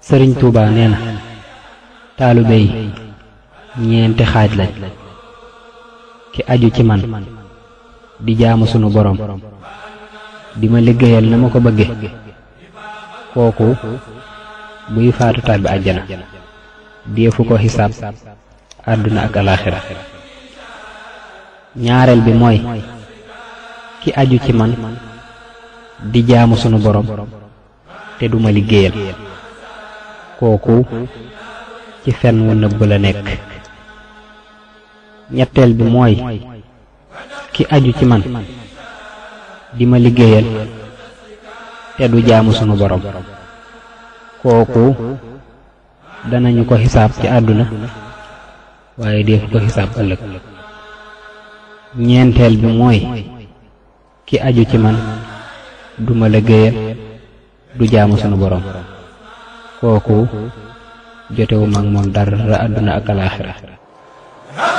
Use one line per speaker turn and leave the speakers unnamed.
sëriñ Touba nee na taalibe yi ñeenti xaaj lañ ki aju ci man di jaamu sunu borom di ma liggéeyal na ma ko bëgge kooku buy faatu tàbbi àjjana deefu ko xisaab àdduna ak alaaxira ñaareel bi mooy ki aju ci man di jaamu sunu borom te duma liggéeyal kooku ci fen wu nëbb la nekk ñetteel bi mooy ki aju ci man di ma liggéeyal te du jaamu sunu borom kooku danañu ko xisaab ci àdduna waaye deefu ko xisaab ëllëg ñeenteel bi mooy ki aju ci man duma liggéeyal du jaamu sunu borom kooku jotewu mag moom dara àdduna ak alaaxira